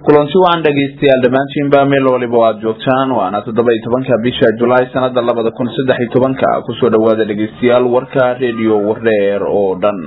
kulanti wacan dhegaystayaal dhammaantiinba meel waliba aad joogtaan waana toddoba iyo tobanka bisha julaay sanada labada kun saddex iyo tobanka kusoo dhawaada dhegaystayaal warka redio wareer oo dhan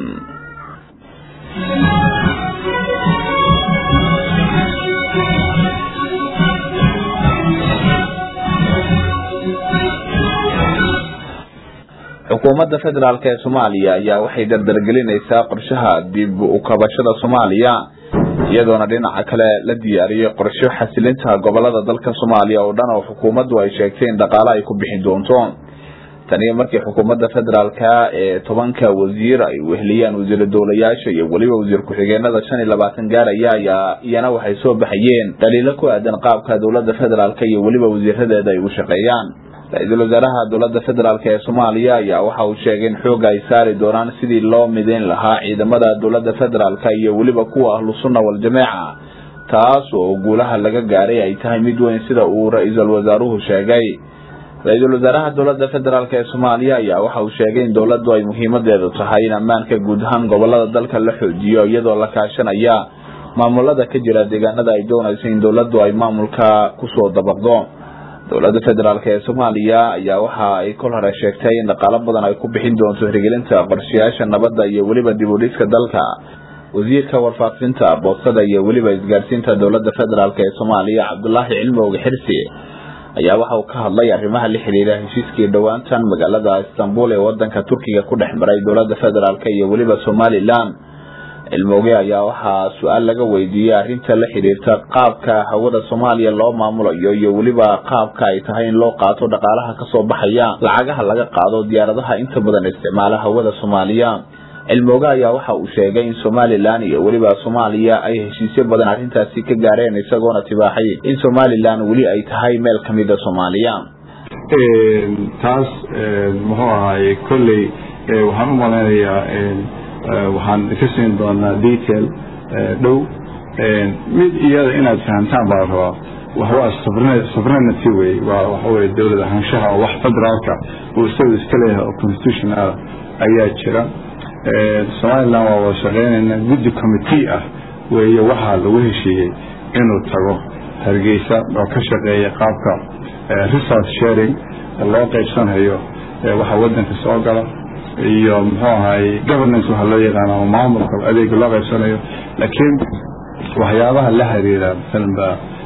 xukuumadda federaalk ee soomaaliya ayaa waxay dardargelinaysaa qorshaha dib u kabashada soomaaliya iyadoona dhinaca kale la diyaariyey qorsho xasilinta gobolada dalka soomaaliya oo dhan oo xukuumaddu ay sheegtay in dhaqaale ay ku bixin doonto taniyo markii xukuumadda federaalka ee tobanka wasiir ay weheliyaan wasiira dowlayaasha iyo weliba wasiir ku-xigeenada shan iyo labaatan gaaraya ayaa iyana waxay soo baxayeen dhaliilo ku aadan qaabka dowladda federaalk iyo weliba wasiiradeeda ay u shaqeeyaan ra-iisul wasaaraha dowladda federaalk ee soomaaliya ayaa waxa uu sheegay in xooga ay saari doonaan sidii loo midayn lahaa ciidamada dowladda federaalk iyo weliba kuwa ahlu sunna wal-jameeca taas oo guulaha laga gaaray ay tahay mid weyn sida uu ra-iisul wasaaruhu sheegay ra-iisul wasaaraha dowladda federaalk ee soomaaliya ayaa waxa uu sheegay in dowladdu ay muhiimadeedu tahay in ammaanka guud ahaan gobolada dalka la xoojiyo iyadoo la kaashanaya maamulada ka jira deegaanada ay doonayso in dowladdu ay maamulka kusoo dabaqdo dowladda federaalk ee soomaaliya ayaa waxa ay kol hore sheegtay in dhaqaalo badan ay ku bixin doonto hirgelinta qorshayaasha nabadda iyo weliba dib u dhiska dalka wasiirka warfaafinta boostada iyo weliba isgaarsiinta dowladda federaalk ee soomaaliya cabdulaahi cilmowga xirsi ayaa waxa uu ka hadlay arrimaha la xiriira heshiiskii dhowaantan magaalada istanbul ee wadanka turkiga ku dhex maray dowladda federaalk iyo weliba somalilan cilmooge ayaa waxaa su-aal laga weydiiyey arrinta la xiriirta qaabka hawada soomaaliya loo maamulayo iyo weliba qaabka ay tahay in loo qaato dhaqaalaha kasoo baxaya lacagaha laga qaado diyaaradaha inta badan isticmaala hawada soomaaliya cilmooge ayaa waxa uu sheegay in somalilan iyo weliba soomaaliya ay heshiisyo badan arrintaasi ka gaareen isagoona tibaaxay in somalilan weli ay tahay meel kamida soomaaliya taas muxuu ahaay kolley waxaan u malaynayaa waxaan ka siin doonaa detail dhow mid iyada inaad fahamtaan baa rabaa waxwaa sovereignty wey waa waxaweye dowlad ahaanshaha oo wax federaalka uu isagu iska leeyahay oo constitutional ayaa jira somaliland waa wada shaqeynayna guddi committee ah weeye waxaa lagu heshiiyey inuu tago hargeysa oo ka shaqeeya qaabka resource sharing loo qaybsanayo waxa wadanka soo gala iyo muxuu ahaay governance waxaa loo yaqaana ama maamulka adeega loo qaybsanayo laakiin waxyaabaha la xiriira masalanba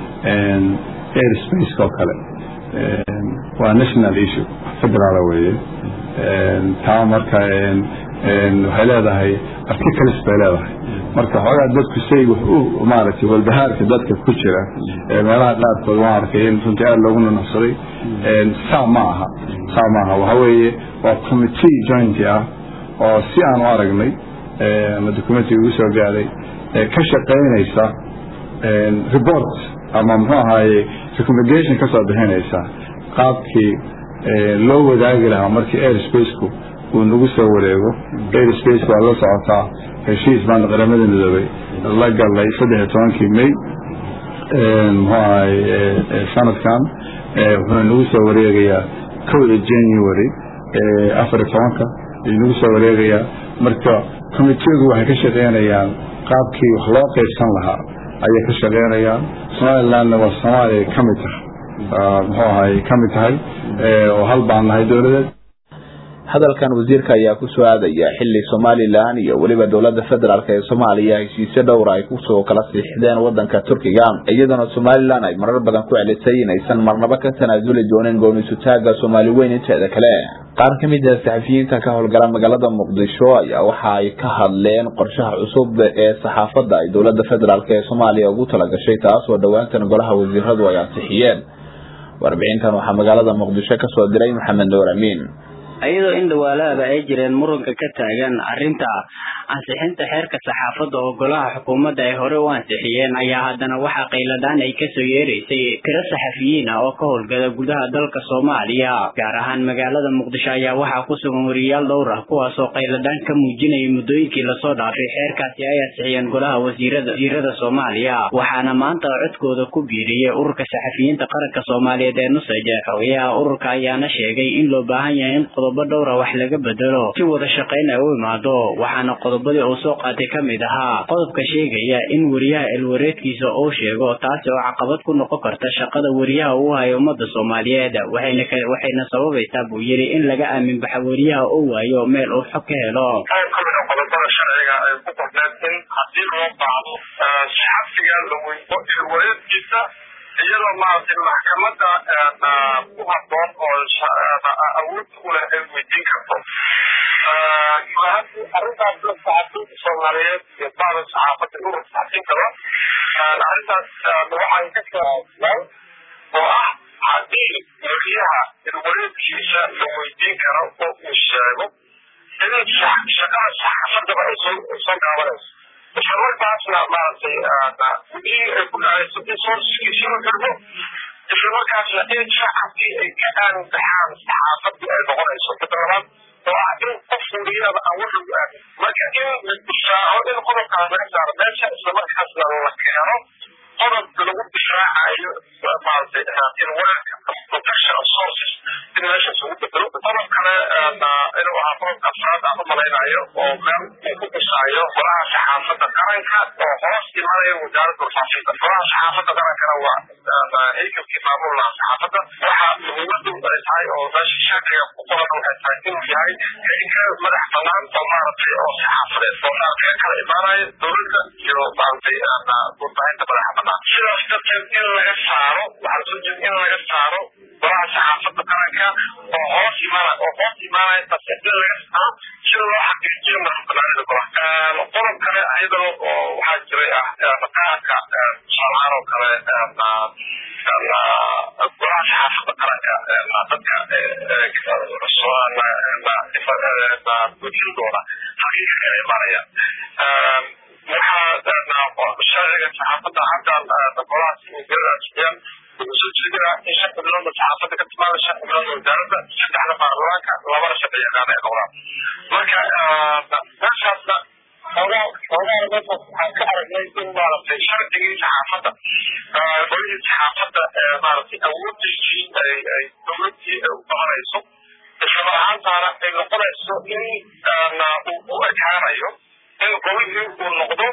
air space oo kale waa national issue federaal weeye taa marka waxay leedahay articles bay leedahay marka xoogaa dadku say wax u maaragtay walbahaarka dadka ku jira meelaha qaarkood waan arkay in runtii aada loogu nunuxsaday saa ma aha saa ma aha waxa weeye waa committee joint ah oo si aan u aragnay ama documentiga ugu soo gaaday ka shaqaynaysa report ama muxuu ahaaye recommendation ka soo bixinaysa qaabkii loo wadaagi lahaa markii airspaceku uu nagu soo wareego airspace waa la socotaa heshiis baan qaramada midoobay la galay saddex iyo tobankii may muxuu ahaye sanadkan wuxuuna nagu soo wareegayaa kowda january afar iyo tobanka ayuu nagu soo wareegayaa marka committeegu waxay ka shaqeynayaan qaabkii wax loo qaybsan lahaa ayay ka shaqeynayaan somalilandna waa soomaaliya ka mid tahay muxuu ahay ka mid tahay oo hal baan nahay dowladeed hadalkan wasiirka ayaa kusoo aadaya xili somalilan iyo weliba dowlada federaalk ee soomaaliya heshiisyo dhowra ay kusoo kala siixdeen wadanka turkiga iyadana somalilan ay marar badan ku celisay inaysan marnabo ka tanaasuli doonin goonisutaaga soomaali weyn inteeda kale qaar ka mid a saxafiyiinta ka howlgala magaalada muqdisho ayaa waxa ay ka hadleen qorshaha cusub ee saxaafadda ay dowlada federaalk ee soomaaliya ugu talagashay taas oo dhowaantan golaha wasiiradu ay ansixiyeen warbixintan waxaa magaalada muqdisho kasoo diray maxamed nuur amiin iyadoo in dhawaalahaba ay jireen muranka ka taagan arrinta ansixinta xeerka saxaafadda oo golaha xukuumadda ay hore u ansixiyeen ayaa haddana waxaa qayladaan ay kasoo yeeraysay tiro saxafiyiin ah oo ka howlgala gudaha dalka soomaaliya gaar ahaan magaalada muqdisho ayaa waxaa ku sugan wariyaal dhowr ah kuwaasoo qayladaan ka muujinayay muddooyinkii lasoo dhaafay xeerkaasi ay ansixiyeen golaha wasiirada wasiirada soomaaliya waxaana maanta codkooda ku biiriyey ururka saxafiyiinta qaranka soomaaliyeed ee nusaj xogayaha ururka ayaana sheegay in loo baahan yahay in qodob qodobo dhowra wax laga bedelo si wada shaqayn ay u imaado waxaana qodobadii uu soo qaatay ka mid ahaa qodobka sheegaya in weriyaha elwareedkiisa uu sheego taasi oo caqabad ku noqon karta shaqada weriyaha uu hayo ummada soomaaliyeed waxayna waxayna sababaysaa buu yidhi in laga aamin baxa weriyaha uu waayo meel uu xog ka helo qodobada sharciga ay ku qorneen in haddii loo baahdo saxafiga la weydo elwareedkiisa iyadoo maaragtay maxkamada ku haboon oo awood u leh ay weydiin karto arrintaas la saxafiinta soomaaliyeed iyo baada saxaafada uu saxafiin karo arrintaas waxaan ka kaaasnaa oo ah haddii weriyaha elwareedkiisa la weydiin karo oo uu sheego in shaqada saxaafadaba ay soo soo gaabanayso isla markaasna maaragtay wixii ay ku dhacayso in soorsigiisa la garbo isla markaasna in shacabkii ay ka aamin baxaan saxaafadii ay noqonayso midda labaad oo ah in qof weriyada aan wax lagu aamin marka in la difaaco in qodobkaas laga saaro meesha isla markaasna la keeno qodob lagu difaacayo maaragtay in weerarka protection of sources in meeshaas ugu bedelo qodob kale inuu ahaa qodobka afraad aan u malaynayo oo meel uu ku dhisaayo golaha saxaafadda qaranka oo hoos imanaya wasaaradda warfaafinta golaha saxaafadda qarankana waa haykalkii maamul laha saxaafadda waxa muhiimadu ay tahay oo meesha sharciga ku qoran waxay tahay inuu yahay haykal madax banaan oo maaragtay oo saxaafadeed oo maaragtay kala imaanayo dowladda iyo maaragtay warbaahinta madaxa banaan sidaas darteed in laga saaro waxaa soo jeeda in laga saaro golaha saxaafadda qaranka oo hoos imaana oo hoos imaanaya taasi in laga saaro sida loo xaqiijiyo madaxbanaanida golaha qodob kale ayadoo oo waxaa jiray ah maqaarka tusaalahaan oo kale golaha saxaafadda qaranka dadka wejidooda xaqiiqa kala imaanaya waxaa sharciga saxaafadda hadda golahaas wasiiradaasiyaan wuxuu soo jeedinaa in shan xubnoodna saxaafadda ka timaada shan xubnoodna wasaaradda saddexna baarlamaanka labana sharci yaqaan ay noqdaan marka meeshaasna xoogaa xoogaa meeshaas waxaan ka aragnay in maaragtay sharcigii saxaafadda golihii saxaafadda maaragtay awoodiisii ay ay dowladdii u qabanayso isla ahaantaana ay noqonayso in uu u ekaanayo in golihii uu noqdo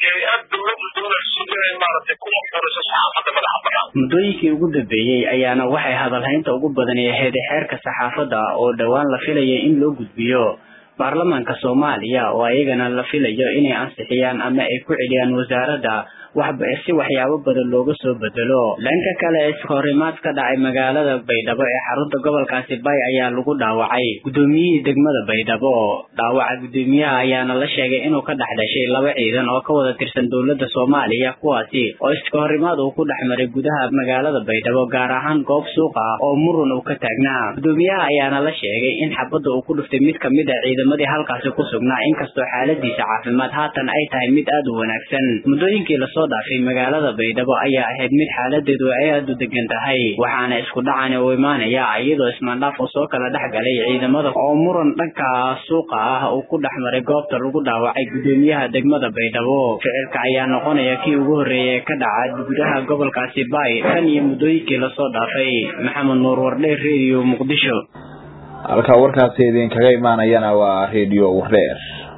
muddooyinkii ugu dambeeyey ayaana waxay hadalhaynta ugu badani ahayd xeerka saxaafadda oo dhowaan la filayay in loo gudbiyo baarlamaanka soomaaliya oo ayagana la filayo inay ansixiyaan ama ay ku celiyaan wasaaradda si waxyaabo badan looga soo bedelo dhanka kale iskahorimaad ka dhacay magaalada baydhabo ee xarunta gobolkaasi bay ayaa lagu dhaawacay guddoomiyihii degmada baydhabo dhaawaca guddoomiyaha ayaana la sheegay inuu ka dhex dhashay laba ciidan oo ka wada tirsan dowladda soomaaliya kuwaasi oo iskahorimaad uu ku dhex maray gudaha magaalada baydhabo gaar ahaan goob suuq ah oo murun uu ka taagnaa guddoomiyaha ayaana la sheegay in xabadda uu ku dhuftay mid kamid a ciidamadii halkaasi ku sugnaa inkastoo xaaladiisa caafimaad haatan ay tahay mid aada u wanaagsan muddooyinkii lasoo dhaafay magaalada baydhabo ayaa ahayd mid xaaladeedu ay aada u degan tahay waxaana isku dhacani uu imaanaya iyadoo ismaandhaaf uu soo kala dhex galay ciidamada oo muran dhanka suuqa ah uu ku dhex maray goobta lagu dhaawacay guddoomiyaha degmada baydhabo ficilka ayaa noqonaya kii ugu horreeyay ka dhaca gudaha gobolkaasi bay tan iyo muddooyinkii lasoo dhaafay maxamed nuur wardheer radio muqdisho halka warkaasi idinkaga imaanayana waa radio wardheer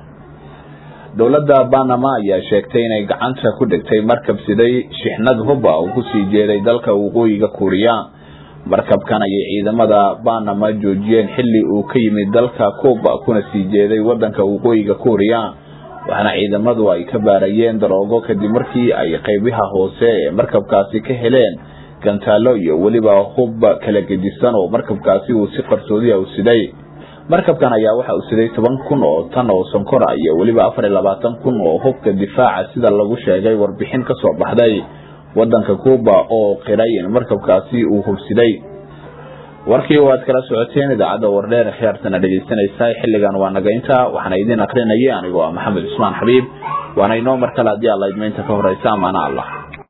dowladda banama ayaa sheegtay inay gacanta ku dhigtay markab siday shixnad huba uu kusii jeeday dalka waqooyiga kuuriya markabkan ayay ciidamada banama joojiyeen xilli uu ka yimid dalka cuba kuna sii jeeday wadanka waqooyiga kuuriya waxaana ciidamadu ay ka baarayeen daroogo kadib markii ay qaybaha hoose ee markabkaasi ka heleen gantaalo iyo weliba hub kala gedisan oo markabkaasi uu si qarsoodiya u siday markabkan ayaa waxa uu siday toban kun oo tan oo sonkora iyo weliba afar iyo labaatan kun oo hubka difaaca sida lagu sheegay warbixin ka soo baxday wadanka cuba oo qiray in markabkaasi uu hubsiday warkii waad kala socoteen idaacadda wardheer khiyaartana dhegeysanaysa xilligan waa nagaynta waxaana idin akrinaya anigoo ah maxamed cusmaan xabiib waana inoo mar kale haddii alla idmaynta ka horeysa amaana allah